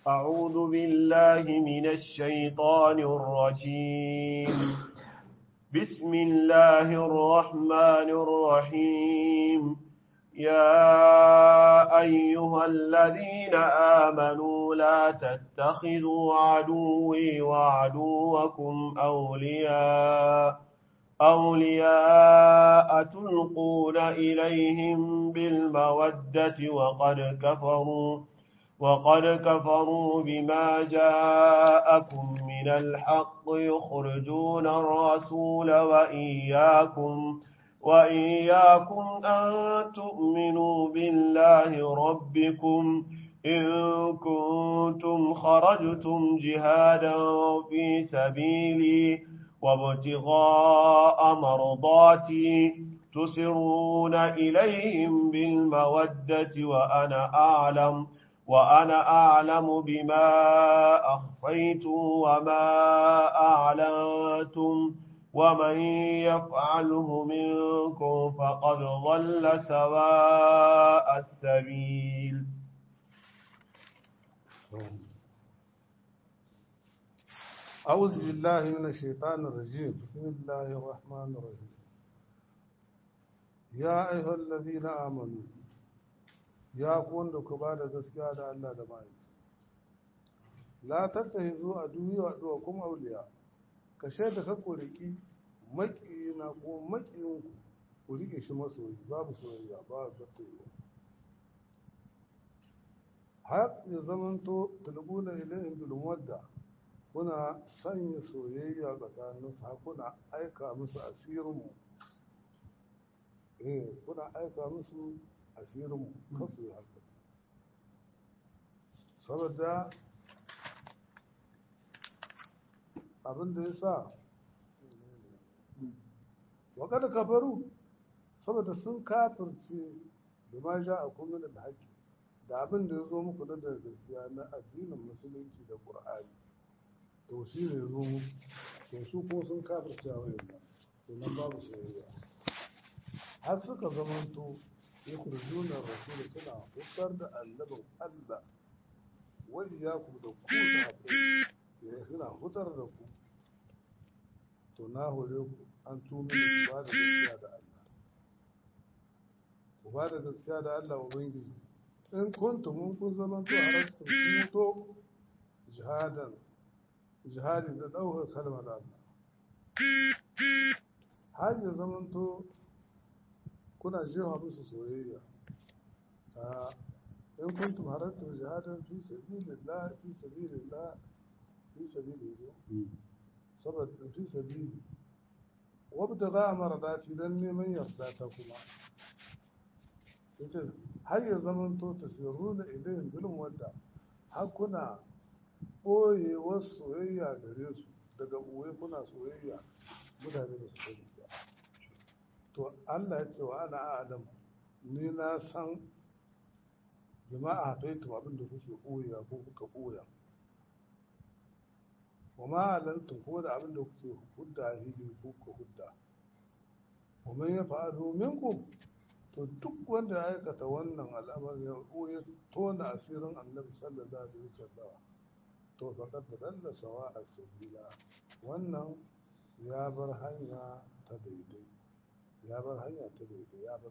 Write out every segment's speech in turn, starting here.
أعوذ بالله من الشيطان الرجيم بسم الله الرحمن الرحيم يا أيها الذين آمنوا لا تتخذوا عدوي وعدوكم أولياء أولياء تلقون إليهم بالمودة وقد كفروا وقد كفروا بما جاءكم من الحق يخرجون الرسول وإياكم وإياكم أن تؤمنوا بالله ربكم إن كنتم خرجتم جهادا في سبيلي وابتغاء مرضاتي تسرون إليهم بالمودة وأنا أعلم وأنا أعلم بما أخفيتم وما أعلنتم ومن يفعله منكم فقد ضل سواء السبيل أعوذ بالله من الشيطان الرجيم بسم الله الرحمن الرحيم يا أيها الذين آمنوا يا كون دكبا da gaskiya da Allah da mahaifi la tattahizu aduwi wa aduwakum awliya ka shaida ka kuriki makiyina ko makiyin ku rike shi masoyi babu soyayya ba gattayo har ya zamanto tulbuna ilayhim bil wadda kuna sanya soyayya tsakaninsu har kuna aika musu asirinmu eh kuna aika musu asirinmu kasu yi haka saboda abinda ya sa wakada kafaru saboda sun kafirce da ma ja a kuma da haƙi da abin da ya zo muku da gaskiya na addinin musulunci da ƙur'ani to shi ne zo to su ko sun kafirce a wayan nan to nan babu soyayya har suka zamanto ya kurjuna rasul suna hukar da annabin Allah wa iyaku da ku ya suna hutar da ku to na hore ku an tumi ku ba da gaskiya da Allah ku ba da gaskiya da Allah ubangiji in kuntum mun kun zamanto harastu kun to jihadan jihadi da ɗaukar kalmar Allah. Har ya zamanto kuna jewa musu soyayya. In kuntum harattum jihadan fi sabilillah fi sabilillah fi sabilillah saboda fi sabili wabda za a mara dati don neman yarda ta kuma yace har ya zamanto tasirruna ilayhim bilin wadda har kuna ɓoyewar soyayya gare su daga ɓoye kuna soyayya mutane da su sani ba to Allah ya ce wa ana adam ni na san jama'a hafaitu abin da kuke ɓoyewa ko kuka ɓoya wa ma'alantun ko da abin da kuke hudda a hili ko kuka hudda wa man ya fa'alu minkum to duk wanda ya aikata wannan al'amari ya tona asirin annabi sallallahu alaihi wasallam to faƙad dalla sawa a sabila wannan ya bar hanya ta daidai ya bar hanya ta daidai ya bar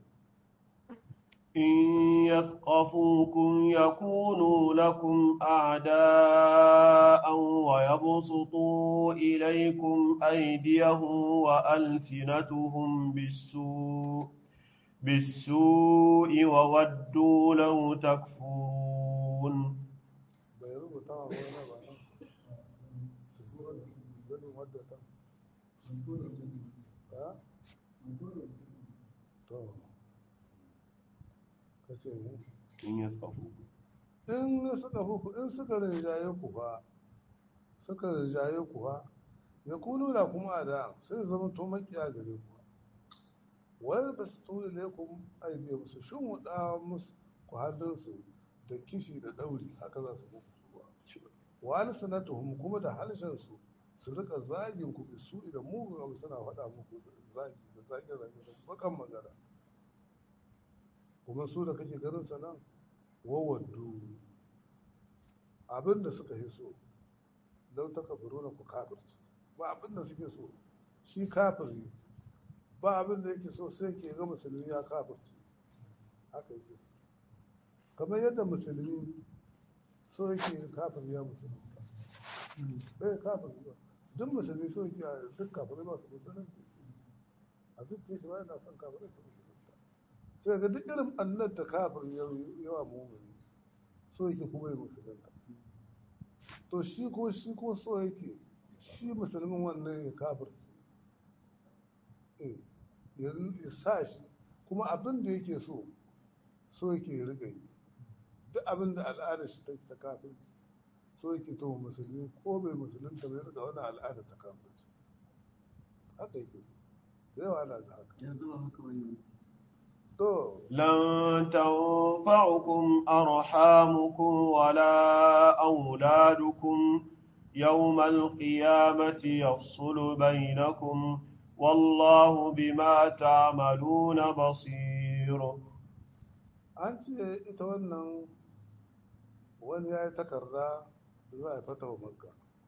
إن يثقفوكم يكونوا لكم أعداء ويبسطوا إليكم أيديهم وألسنتهم بالسوء بالسوء وودوا لو تكفرون bai rubuta wa wani ba nan ganin wadda ta ha? to ka ce ne إن يثقفوكم in suka fuku in suka rinjaye ku fa suka rinjaye ku fa ya kunu da kuma da sai zama to makiya gare ku wai ba su tuni ne ku aide musu shin wuɗa musu ku hannunsu da kishi da ɗauri haka za su muku zuwa wani sanatuhum kuma da harshen su su rika zagin ku su idan mugun abu suna faɗa muku zagi da zage zage da bakan magana kuma su da kake ganin sa nan wawaddu abin da suka yi so lau ta kafiru na ku kafirci ba abin da suke so shi kafiri ba abin da yake so sai ke ga musulmi ya kafirci haka yake so kamar yadda musulmi so yake kafir ya musulmi bai kafir ba duk musulmi so yake a duk kafirai masu musulunci a zuciya shi ba yana son kafirai su musulunta sai ga duk irin annar da kafir yawa mumuni so yake kuma yi musulunta to shi ko shi ko so yake shi musulmin wannan ya kafirci eh ya sa shi kuma abin da yake so so yake riga yi duk abin da al'adar shi ta ta kafirci so yake to musulmi ko bai musulunta bai riga wani al'ada ta kafirci haka yake so da yawa ana ga haka yanzu ba haka bane to لن تنفعكم أرحامكم ولا أولادكم يوم القيامة يفصل بينكم والله بما تعملون بصير an ce ita wannan wani ya yi takarda za a fata wa makka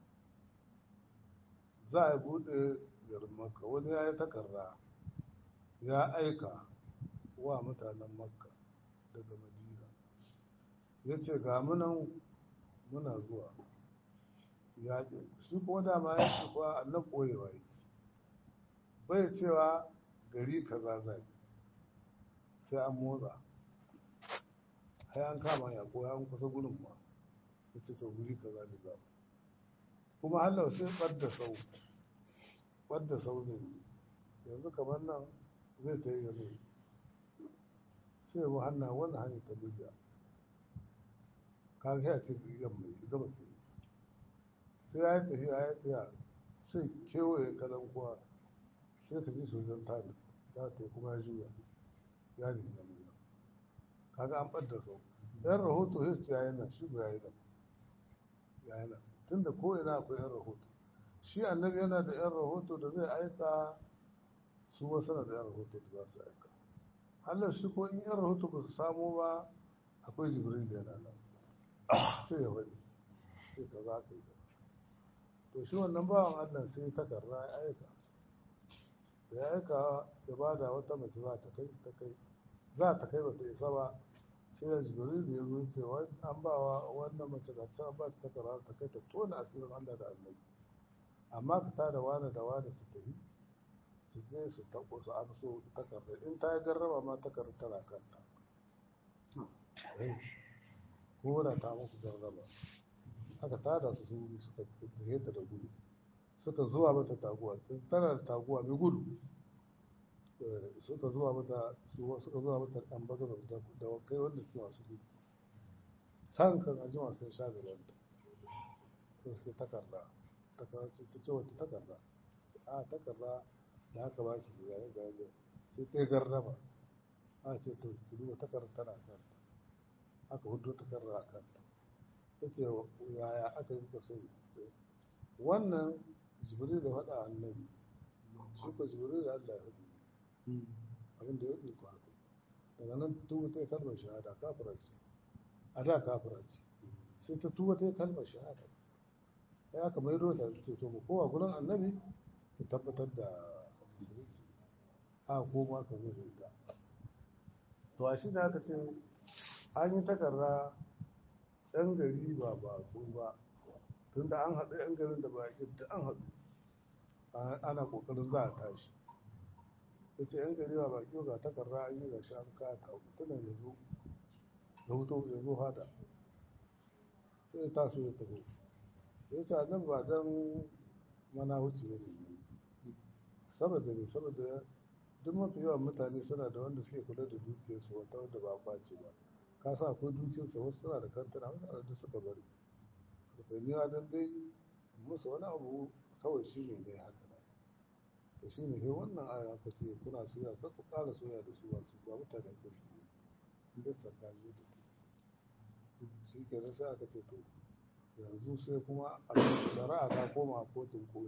za a buɗe garin makka wani ya yi takarda ya aika wa mutanen makka daga madina ya ce ga munan muna zuwa yaƙi shi kuma dama ya ce kuwa annan ɓoyewa yake bai cewa gari kaza zai sai an motsa sai an kama ya ko an kusa gudun ma ya ce to guri kaza ne za mu kuma hallau sai ɓadda sau ɓadda sau zai yi yanzu kamar nan zai ta yi yanzu sai mu hanna wannan hanyar ta buja ka ga ya ce yamma ya gaba sai sai ya yi tafiya ya yi tafiya sai kewaye kalan kuwa sai ka ji sojan ta za ta yi kuma ya juya ya ne na buja kaga an ɓadda sau yan rahoto sai su yayi nan shi ya yi nan ya yi nan tunda ko ina akwai yan rahoto shi annabi yana da yan rahoto da zai aika su wasu na da yan rahoto da za su aika Allah shi ko in yan rahoto ba su samu ba akwai jibril yana nan sai ya faɗi sai ka za ka yi to shi wannan bawan Allah sai takarda ya aika da ya aika ya bada wata mace za ta kai ta kai za ta kai bata isa ba sai ya jibril da ya zo ce an ba wa wannan mace da ta ba ta takarda ta kai ta tona asirin Allah da annabi amma ka tada wani da wani su tafi su je su tako su an so takardar in ta yi garraba ma takardar tana kanta ko da ta muku garraba haka tada su su wuri suka tafiye ta da gudu suka zuwa mata taguwa tana da taguwa mai gudu suka zuwa mata suka zuwa mata ɗan baga da wakai wanda suke masu gudu can kan ajima sun sha gaban ta sai takarda takarda ce ta ce wata takarda a takarda da haka ba ki da yayin gaje sai ta garraba a ce to ki duba takarda tana kanta aka hudu takarda a kanta ta ce yaya aka yi kuka sai wannan jibril da faɗa annabi shi ko jibril da Allah ya faɗi abin da ya faɗi ko haka daga nan tuba ta yi kalmar shahada kafira ce a da kafira ce sai ta tuba ta yi kalmar shahada ya aka mai rota ce to mu kowa gurin annabi ki tabbatar da musulunci a koma ka zo da ita to a shi da aka ce an yi takarda ɗan gari ba ba ko ba tun da an haɗu ɗan garin da ba da an haɗu ana ƙoƙarin za a tashi ya ce ‘yan gari ba baki ga takarda an yi ga shi an kaya ta tunan ya zo ya huto ya zo hada sai ya taso ya taho ya ce nan ba don mana wuce ba ne saboda ne saboda duk mafi yawan mutane suna da wanda suke kula da dukiyarsu wata wanda ba kwace ba ka sa akwai dukiyarsu wasu suna da kantana wasu ana da suka bari suka taimi don dai musu wani abu kawai shi ne dai haka na to shi ne wannan aya aka ce kuna soya kar ku ƙara soya da su masu ba mutane kirki ne duk tsakani da ke shi kenan sai aka ce to yanzu sai kuma shari'a ta koma a kotun koli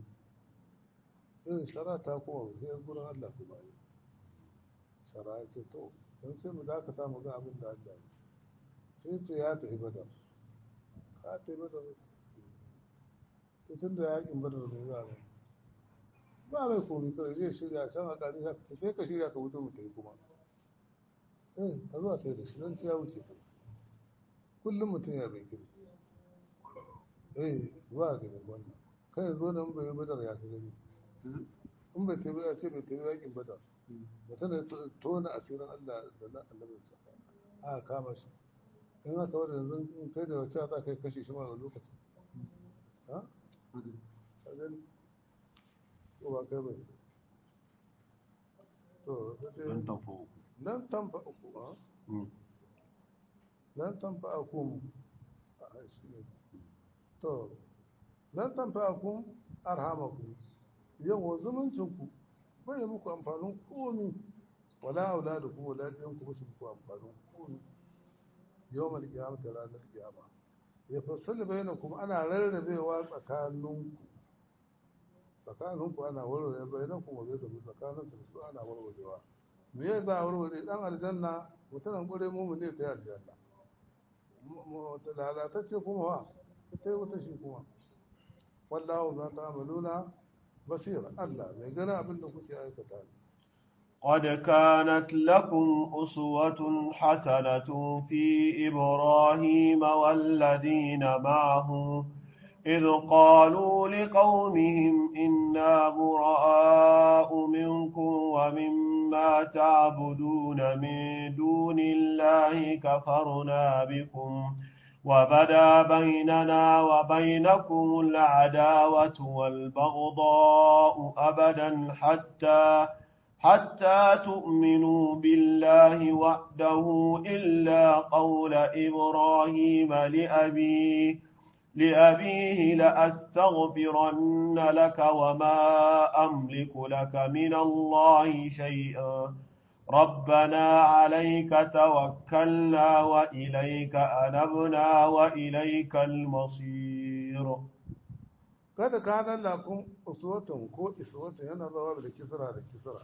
irin shari'a ta koma sai gurin Allah kuma yi shari'a ce to yanzu sai mu dakata mu ga abin da Allah yi sai ce ya tafi badar ka ta yi badar tun da yakin badar mai za mai ba mai komi kawai zai shirya can a ƙari haka sai ka shirya ka wuce mutai kuma eh ka zuwa ta yi da shi don ya wuce kai kullum mutum ya bai kirki eh ba ga da wannan kai zo nan bai badar ya ka gani in bai tabi ya ce bai tabi yakin badar mutum da tona asirin Allah da na annabinsa a kama shi in aka wadda yanzu in kai da wacce za ka yi kashe shi ma a lokacin ha? a gani ko ba kai bai to Nan tafi uku. nan tamfa uku ha nan tamfa uku a shi ne to nan tamfa uku arhamaku yawa zumuncinku bai yi muku amfanin komi wala auladukum wala ɗiyanku ba su muku amfanin komi yau mal kiyama ta ranar kiyama ya fassali bayan kuma ana rarrabewa tsakaninku tsakaninku ana warware bayan kuma bai da tsakanin su su ana warwarewa me ya za a warware dan aljanna mutumin ƙure mu ne ta yi aljanna lalatacce kuma wa ita yi wata shi kuma wallahu ma ta'maluna basir Allah mai gani abin da kuke aikata ne قد كانت لكم أسوة حسنة في إبراهيم والذين معه إذ قالوا لقومهم إنا براء منكم ومما تعبدون من دون الله كفرنا بكم وبدا بيننا وبينكم العداوة والبغضاء أبدا حتى حتى تؤمنوا بالله وحده إلا قول إبراهيم لأبيه لأبيه لأستغفرن لك وما أملك لك من الله شيئا ربنا عليك توكلنا وإليك أنبنا وإليك المصير kada ka nan lakun uswatun ko iswatun yana zawa da kisra da kisra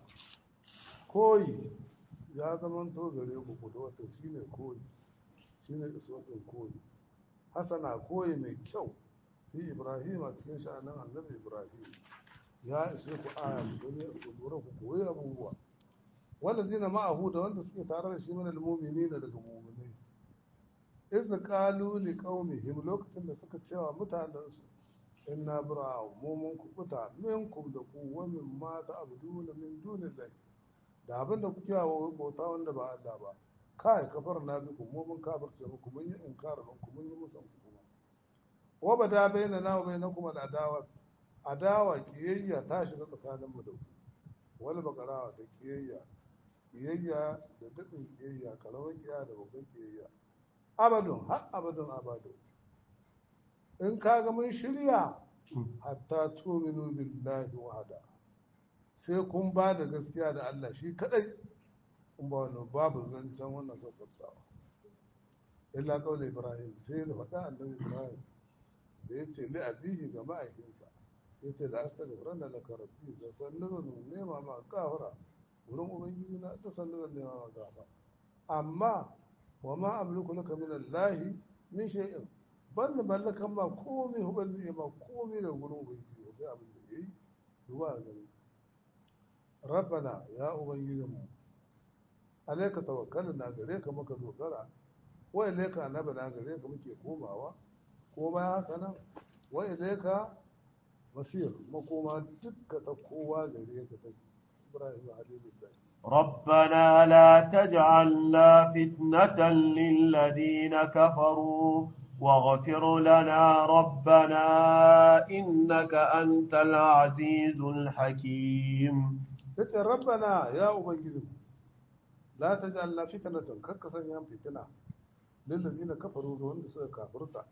koyi ya zama to gare ku kudwatun shine koyi shine iswatun koyi hasana koyi mai kyau fi ibrahim a cikin sha'anin annabi ibrahim ya ishe ku aya ku gani ku lura ku koyi abubuwa wanda zina ma'ahu da wanda suke tare da shi mana almumini da daga muminai iz qalu li qaumihim lokacin da suka cewa mutanensu inna bura mu mun kubuta minkum da ku wa min ma ta'buduna min dunillahi da abin da kuke wa bauta wanda ba Allah ba kai kafar na biku mu mun kafirce muku mun yi inkarin ku mun yi musan ku kuma wa bada baina na wa bainakum al adawa adawa kiyayya ta shiga tsakanin mu da ku wal bakara da kiyayya kiyayya da dadin kiyayya karamar kiyayya da babban kiyayya abadun har abadun abadun in kaga mun shirya hatta tuminu billahi wahada sai kun ba da gaskiya da Allah shi kadai in ba wannan babu zancen wannan sassautawa illa kawai ibrahim sai da faɗa annabi ibrahim da ya ce li'abihi ga ma'aikinsa ya ce da asta da furan da laka rabbi da sannu zan nema ma gafara wurin ubangiji na da sannu zan nema ma gafara amma wa ma amliku laka min allahi min shay'in ban da mallakan ma komai huban zai ma komai da gurin ubangiji ba sai abin da ya yi duba a gani rabbana ya ubangijinmu alaika tawakkalin na gare ka muka dogara wa ilaika annaba na gare ka muke komawa ko bayan haka nan wa ilaika masir makoma dukka ta kowa gare ka take ibrahim halilullahi ربنا لا تجعلنا فتنة للذين كفروا واغفر لنا ربنا إنك أنت العزيز الحكيم yace rabbana ya ubangiji la taj'alna fitnatan kakka sanya fitina lil ladina kafaru ga wanda suka kafirta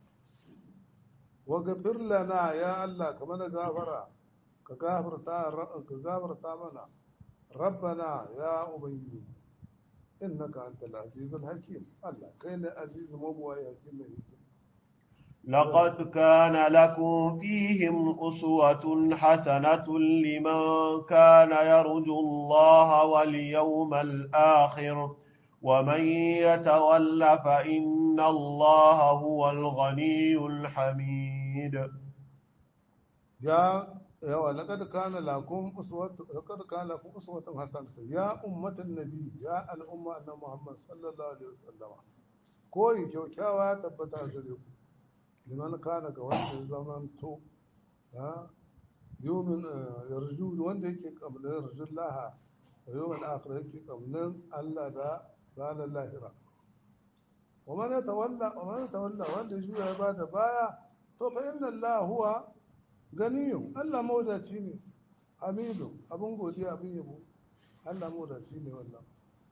wa ghafir lana ya allah ka mana gafara ka gafarta ka gafarta mana rabbana ya ubangiji innaka antal azizul hakim allah kai ne aziz mabuwai hakim mai hikima لقد كان لكم فيهم أسوة حسنة لمن كان يرجو الله واليوم الآخر ومن يتول فإن إن الله هو الغني الحميد ya yawa laqad kana lakum uswatun laqad kana lakum uswatun hasanatun ya ummatan nabi ya al'umma annabi Muhammad sallallahu alaihi wasallam koyi kyaukyawa ya tabbata gare ku liman kana ga wanda ya zaman to ha yumin yarju wanda yake kamar yarjullaha wa yawmal akhir yake kamar Allah da ranar lahira wa man tawalla wa man tawalla wanda ya juya ya bada baya to fa inna Allah huwa ganiyun Allah mawadaci ne hamidu abin godiya abin yabo Allah mawadaci ne wannan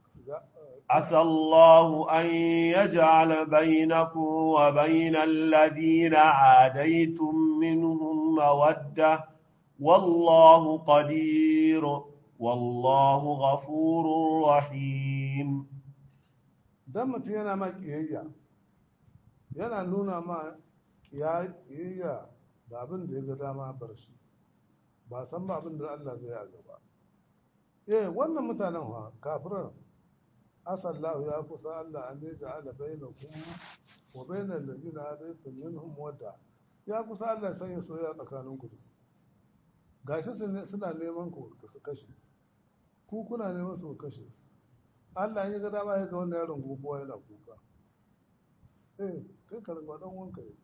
عسى الله أن يجعل بينكم وبين الذين عاديتم منهم مودة والله قدير والله غفور رحيم dan mutum yana ma kiyayya yana nuna ma kiyayya da abin da ya ga dama bar shi ba san ba abin da Allah zai a gaba eh wannan mutanen ha kafiran asallahu ya kusa Allah an ya ja'ala bainakum wa bainal ladina adaytum minhum wadda ya kusa Allah san ya soya tsakanin ku da su gashi suna neman ku su kashe ku kuna neman su kashe Allah ya ga dama ya ga wannan yaron gobuwa yana kuka eh kai ka rinka dan wanka ne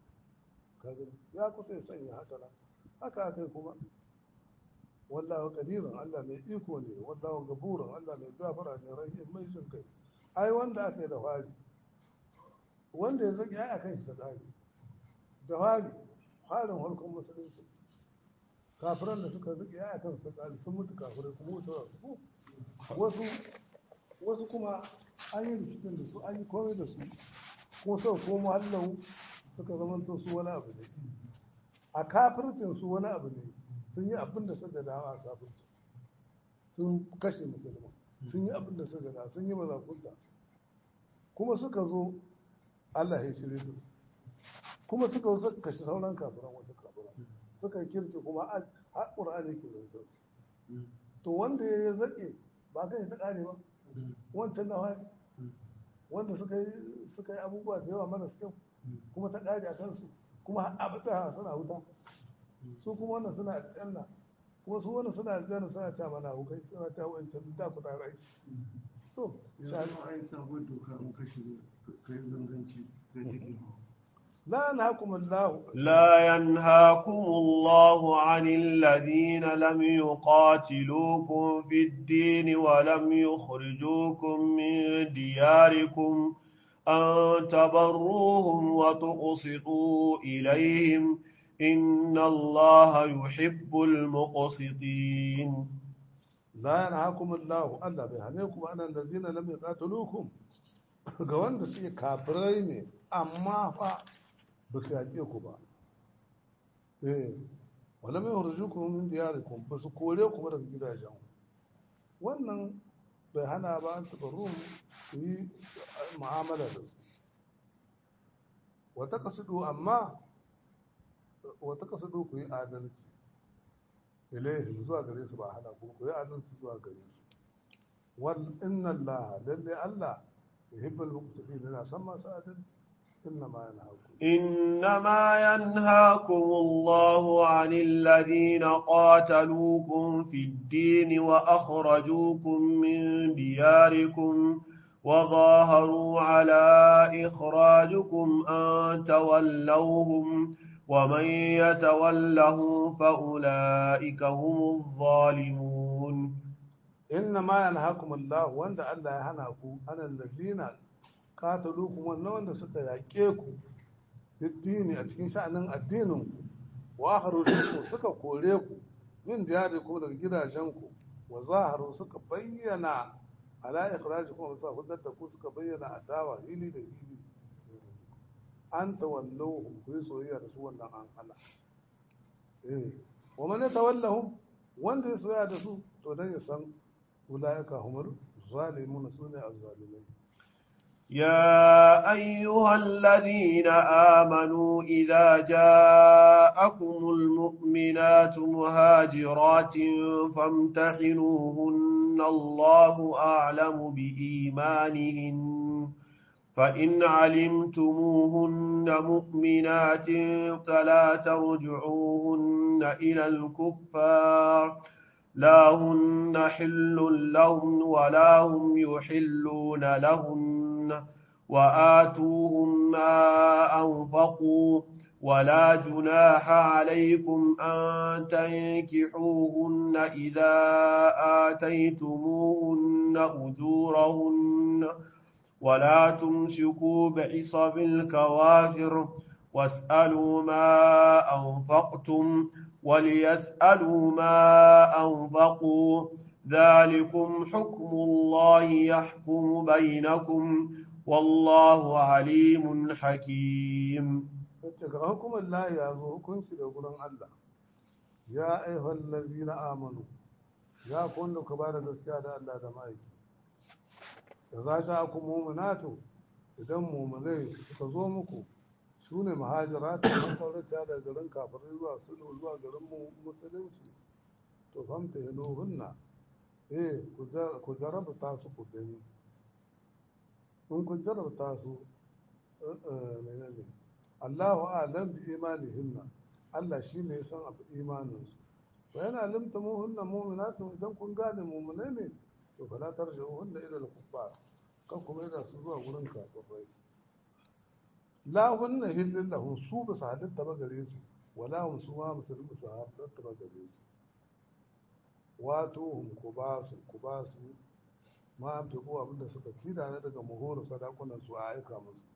ya kusa ya sanya haka nan haka akai kuma wallahu qadirun Allah mai iko ne wallahu gafurun Allah mai gafara ne rahim mai jin kai ai wanda aka yi da fari wanda ya zaki ai akan shi da tsari da fari farin harkar musulunci kafiran da suka zaki ai akan su tsari sun mutu kafirai kuma mutuwa su wasu wasu kuma an yi rikicin da su an yi komai da su kuma sau komo hallau suka zamanto su wani abu ne a kafircin su wani abu ne sun yi abin da suka dawa a kafircin sun kashe musulman sun yi abin da suka dawa sun yi mazakunta kuma suka zo Allah ya shirye da su kuma suka zo suka kashe sauran kafiran wata kafiran suka yi kirki kuma a ƙur'ani ke zantar su to wanda ya zaƙe ba kan ta ƙare ba wancan na wanda suka yi abubuwa da yawa mana kyau kuma ta ƙari a kansu kuma abata suna wuta su kuma wannan suna aljanna kuma su wannan suna aljanna suna ta mana hukai suna ta wancan da ku tare aiki to yanzu ai sabon doka in ka shiga kai zanganci kai take لا ينهاكم الله لا ينهاكم الله عن الذين لم يقاتلوكم في الدين ولم يخرجوكم من دياركم أن تبروهم وتقسطوا إليهم إن الله يحب المقسطين لا ينهاكم الله ألا بيهنيكم أن الذين لم يقاتلوكم ga wanda suke kafirai ne amma fa ba su yaƙe ku ba eh wala mai hurju ku min diyarikum ba su kore ku ba daga gidajen wannan bai hana ba an taɓa rum su yi mu'amala da su wata kasudu amma wata kasudu ku yi adalci ilaihim zuwa gare su ba hana ku ku yi adalci zuwa gare su wal inna allaha lalle allah yuhibbul muqsitin yana san masu adalci إنما ينهاكم إنما ينهاكم الله عن الذين قاتلوكم في الدين وأخرجوكم من دياركم وظاهروا على إخراجكم أن تولوهم ومن يتولهم فأولئك هم الظالمون إنما ينهاكم الله وأن الله ينهاكم عن الذين katalukum wannan wanda suka yaƙe ku addini a cikin sha'anin addinin ku wa akharukum suka kore ku min diyarikum daga gidajen ku wa zaharu suka bayyana ala ikhrajikum sa hudar da ku suka bayyana adawa hili da hili an tawallahu ku yi soyayya da su wannan an hana eh wa man tawallahum wanda ya soyayya da su to dan ya san ulaika humul zalimun sune azzalimai يا أيها الذين آمنوا إذا جاءكم المؤمنات مهاجرات فامتحنوهن الله أعلم بإيمانهن فإن علمتموهن مؤمنات فلا ترجعوهن إلى الكفار لا هن حل لهم ولا هم يحلون لهن وآتوهم ما أنفقوا ولا جناح عليكم أن تنكحوهن إذا آتيتموهن أجورهن ولا تمسكوا بعصب الكوافر واسألوا ما أنفقتم وليسألوا ما أنفقوا ذلكم حكم الله يحكم بينكم والله عليم حكيم yace ga hukumar lahi ya zo hukunci da gurin Allah ya aihwal lazina amanu ya ku wanda ku ba da gaskiya da Allah da ma'aiki da za ta ku mumunatu idan mumunai suka zo muku su ne mahajira ta masaurata da garin kafirai zuwa sulhu zuwa garin musulunci to famta ya hunna eh ku jarabta su ku gani in ku jarabta su menene Allahu a'lam bi imanihinna Allah shine ya san abu imaninsu wa yana limta muhunna mu'minatun idan kun gane mu'minai ne to fala tarji'uhunna ila al-kuffar kan kuma yana su zuwa gurin kafirai la hunna hillin lahum su ba su halitta ba gare su wala hum su ma musulmi su halitta ba gare su wato hum ku ba su ku ba su ma an fi kowa abinda suka tira na daga muhuru sadakunan su a aika musu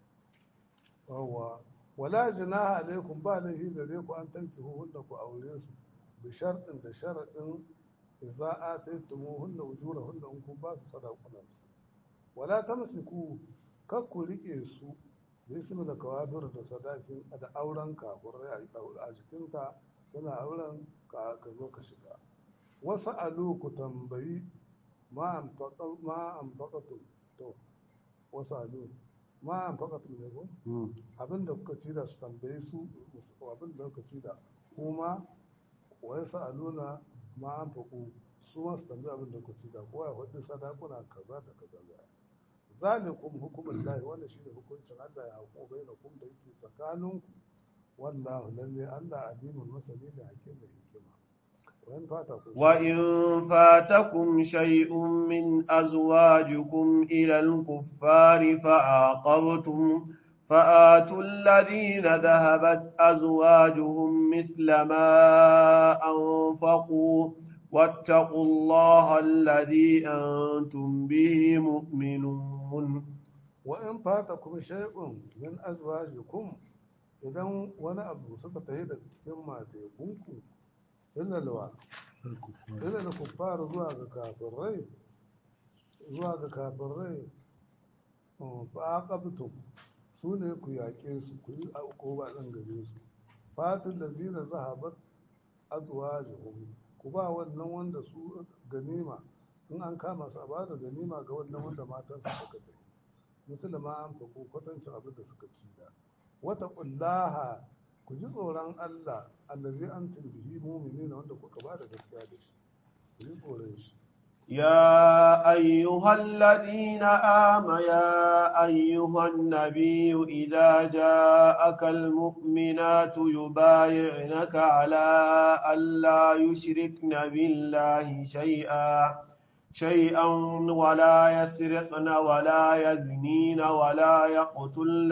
yawwa wala jinaha alaikum ba laifi gare ku an tanki hunna ku aure su bi sharɗin da sharaɗin idza ataytumuhunna ujurahunna in kun ba su sadakunan su wala tamsiku kar ku rike su da ismi da kawafir da sadakin da auren kafurai a jikinta suna auren ka zo ka shiga wasu alu ku tambayi ma an faƙatu to wasu alu ma an faƙatu ne ko abinda kuka ci da su tambayi su abinda kuka ci da kuma wasu alu na ma an faƙu su masu tambayi abinda kuka ci da kowa ya hudu sadakuna kaza da kaza da zalikum hukumul lahi wanda shine hukuncin Allah ya hukumu bainakum da yake tsakaninku wallahu lalle Allah alimun masani da hakim da hikima وإن فاتكم شيء من أزواجكم إلى الكفار فعاقبتم فآتوا الذين ذهبت أزواجهم مثل ما أنفقوا واتقوا الله الذي أنتم به مؤمنون وإن فاتكم شيء من أزواجكم idan wani abu suka tafi da cikin matekunku illalwa ilal kuffar zuwa ga kafirai zuwa ga kafirai fa aqabtum su ne ku yaƙe su ku yi ba ɗan gare su fatul lazina zahabat azwajuhum ku ba wannan wanda su ganima in an kama su a ba da ganima ga wannan wanda matan su suka kai musulma an faku kwatancin abin da suka ci da wata kullaha ku ji tsoron Allah allazi antum bihi mu'minina wanda kuka ba da gaskiya da shi ku ji tsoron shi يا أيها الذين آمنوا يا أيها النبي إذا جاءك المؤمنات يبايعنك على ألا يشركن بالله شيئا شيئا ولا يسرقن ولا يزنين ولا يقتلن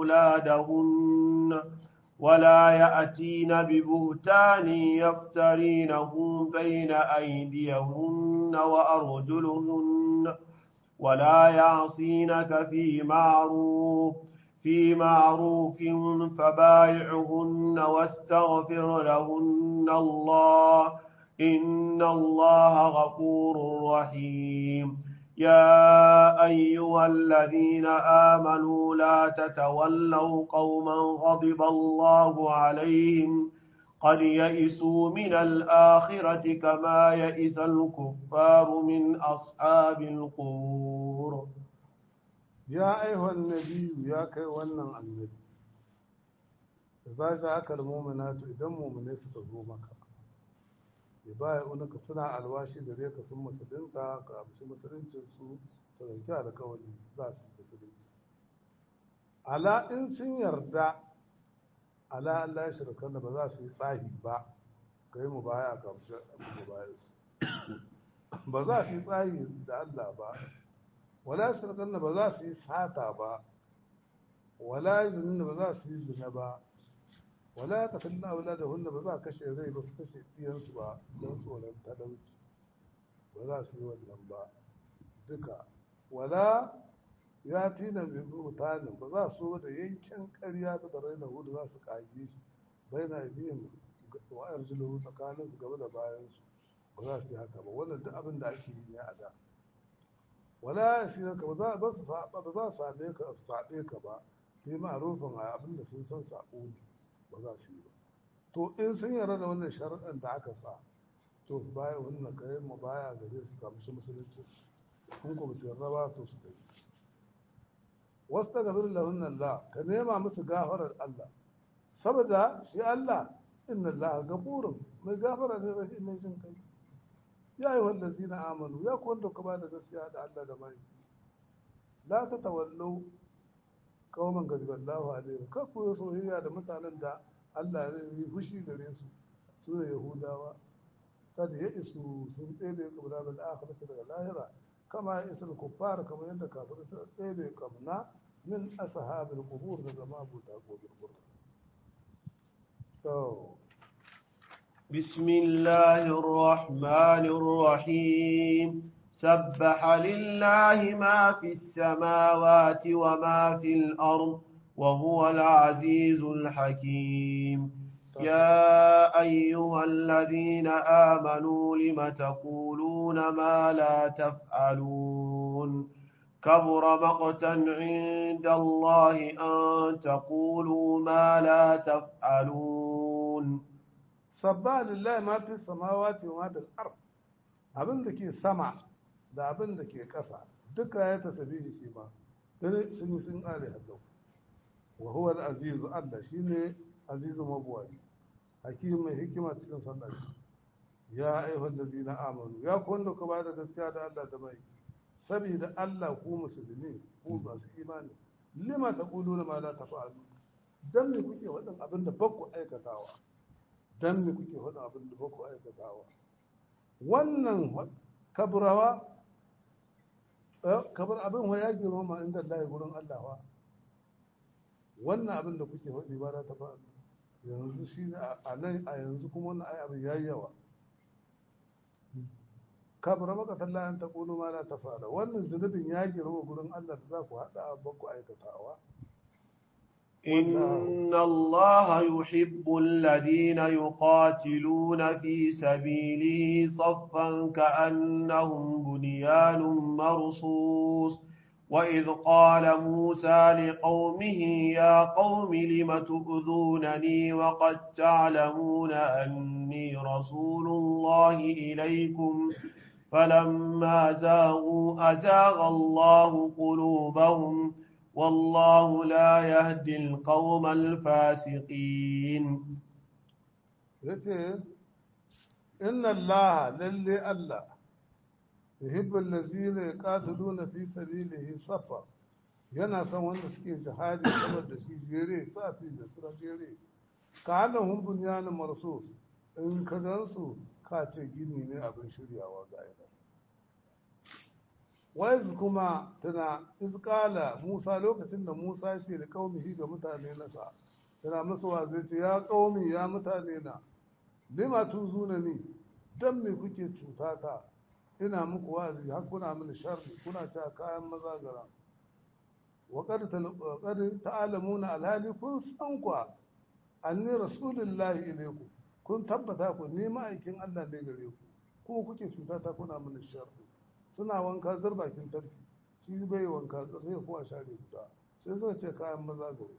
أولادهن ولا يأتين ببهتان يفترينه بين أيديهن وأرجلهن ولا يعصينك في معروف في معروف فبايعهن واستغفر لهن الله إن الله غفور رحيم يا أيها الذين آمنوا لا تتولوا قوما غضب الله عليهم قد يئسوا من الآخرة كما يئس الكفار من أصحاب القبور يا أيها النبي يا كيوانا النبي إذا جاءك المؤمنات إذا مؤمنين ستزومك baya unaka suna alwashi gare ka sun musulunta ka amshi musuluncin su su dauki alkawari za su musulunci ala in sun yarda ala Allah ya shirka da ba za su yi tsahi ba ka yi mu baya a kamshe mu baya su ba za su yi tsahi da Allah ba wala shirka da ba za su yi sata ba wala zinin da ba za su yi zina ba wala ya kasar na wula da hunna ba za a kashe rai ba su kashe ɗiyansu ba don tsoron talauci ba za su yi wannan ba duka wala ya tina bi mutanen ba za su da yankin ƙarya ta da raina hudu za su kage shi bai na idiyin wa arjulu tsakanin su gaba da bayan su ba za su yi haka ba wannan duk abin da ake yi ne a da wala ya shi ka ba za ba su ba za su same ka sabe ka ba sai ma'arufin a abin da sun san sako ne ba za su yi ba to in sun yarda da wannan sharaɗin da aka sa to bayan wannan kayan mu baya gare su kamshi musulunci kun kuma su yarda ba to su dai wasu ta gafir lahun Allah ka nema musu gafarar Allah saboda shi Allah inna Allah gafurun mai gafara ne rahim mai jin kai ya yi wallazi na amanu ya ku wanda ku ba da gaskiya da Allah da mai la ta tawallo kawaman gaziballahu alaihi kar ku yi soyayya da mutanen da Allah ya yi fushi gare su su ne yahudawa kada ya isu sun tsere kabla bil akhirati daga lahira kama ya isa kuffar kamar yadda kafirai sun tsere kamna min ashabil qubur daga mabuta gobir gobir to بسم الله الرحمن الرحيم سبح لله ما في السماوات وما في الأرض وهو العزيز الحكيم يا أيها الذين آمنوا لم تقولون ما لا تفعلون كبر مقتا عند الله أن تقولوا ما لا تفعلون sabba lillahi ma fi samawati wa ma fil ard abin da ke sama da abin da ke ƙasa duka ya tasabihi shi ma dare sun yi sun ƙare hadau wa huwa al-aziz Allah shine azizu mabuwai hakim mai hikima cikin sallar ya ayyuhal ladina amanu ya ku wanda ku bada gaskiya da Allah da mai saboda Allah ku musulmi ku masu imani lima taquluna ma la taf'alu dan me kuke wadan abin da bakku aikatawa dan me kuke faɗin abin da baku aikatawa wannan kaburawa kabar abin wa ya girma inda Allah gurin Allah wa wannan abin da kuke faɗi ba za ta faɗi yanzu shi ne a nan a yanzu kuma wannan ai abin yayi yawa kabura maka talla an taqulu ma la tafala wannan zunubin ya girma gurin Allah da za ku haɗa baku aikatawa إن الله يحب الذين يقاتلون في سبيله صفا كأنهم بنيان مرصوص وإذ قال موسى لقومه يا قوم لم تؤذونني وقد تعلمون أني رسول الله إليكم فلما زاغوا أزاغ الله قلوبهم والله لا يهدي القوم الفاسقين yace inna allaha lalle allah yuhibbul ladzina yuqatiluna fi sabilihi safa yana son wanda suke jihadi saboda shi jere safi da sura jere ka hana hun bunyanin marsus in ka gansu ka ce gini ne abin shiryawa ga ina waiz kuma tana izkala musa lokacin da musa ya ce da kaumihi ga mutane nasa tana musu zai ce ya kaumi ya mutane na lima tuzuna ni dan me kuke cutata ina muku wazi har kuna mini sharri kuna cewa kayan maza gara wa qad ta'lamuna alhali kun san kwa anni rasulullahi ilaykum kun tabbata ku ni ma'aikin Allah ne gare ku kuma kuke cutata kuna mini sharri suna wanka zar bakin tarki shi bai wanka sai kuwa share guda sai suka ce kayan maza gare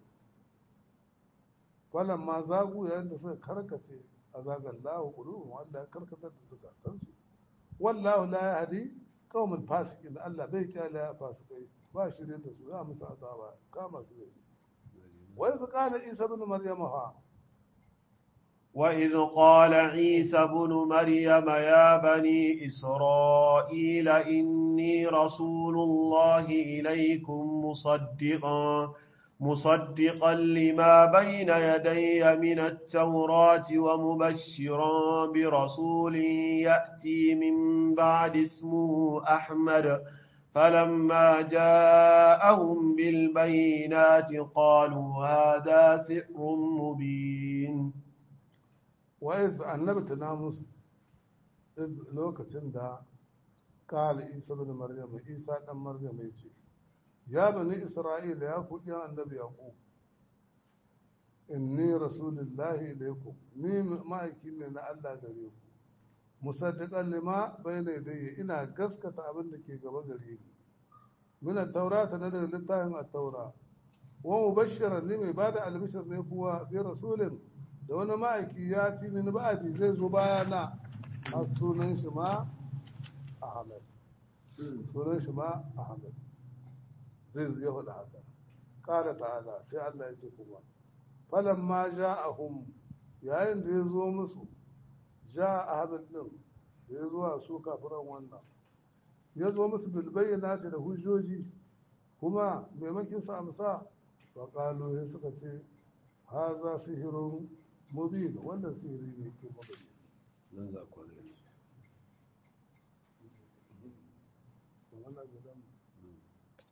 falan ma zagu yayin da suka karkace a zagan lahu quluhum Allah ya karkatar da zukatansu wallahu la yahdi qauman fasiqin Allah bai kyale ya fasikai ba shirye da su za musu azaba kama su zai wai su kana Isa ibn Maryam ha وإذ قال عيسى بن مريم يا بني إسرائيل إني رسول الله إليكم مصدقا مصدقا لما بين يدي من التوراة ومبشرا برسول يأتي من بعد اسمه أحمد فلما جاءهم بالبينات قالوا هذا سحر مبين وإذ النبي تنامس إذ لوكتن دا قال عيسى بن مريم عيسى بن مريم يجي ya bani isra'ila ya ku ɗin annabi yaqub inni rasulullahi ilaikum ni ma'aiki ne na Allah gare ku musaddiqan lima bayna yadayya ina gaskata abin da ke gaba gare ni min at-taurata na da littafin at-taura wa mubashiran ni mai bada albishir ne kuwa bi rasulin da wani ma'aiki ya ti min ba'di zai zo bayana a sunan shi ma Ahmad sunan shi ma Ahmad zai ya faɗa haka ƙara ta'ala sai Allah ya ce kuma falan ma ja'ahum yayin da ya zo musu ja ahmad din da ya zo a su kafiran wannan ya zo musu bilbayyana da hujjoji kuma maimakin su amsa wa qalu sai suka ce haza sihirun mubin wannan sihiri ne ke mabayyana nan za ku ne wannan gidan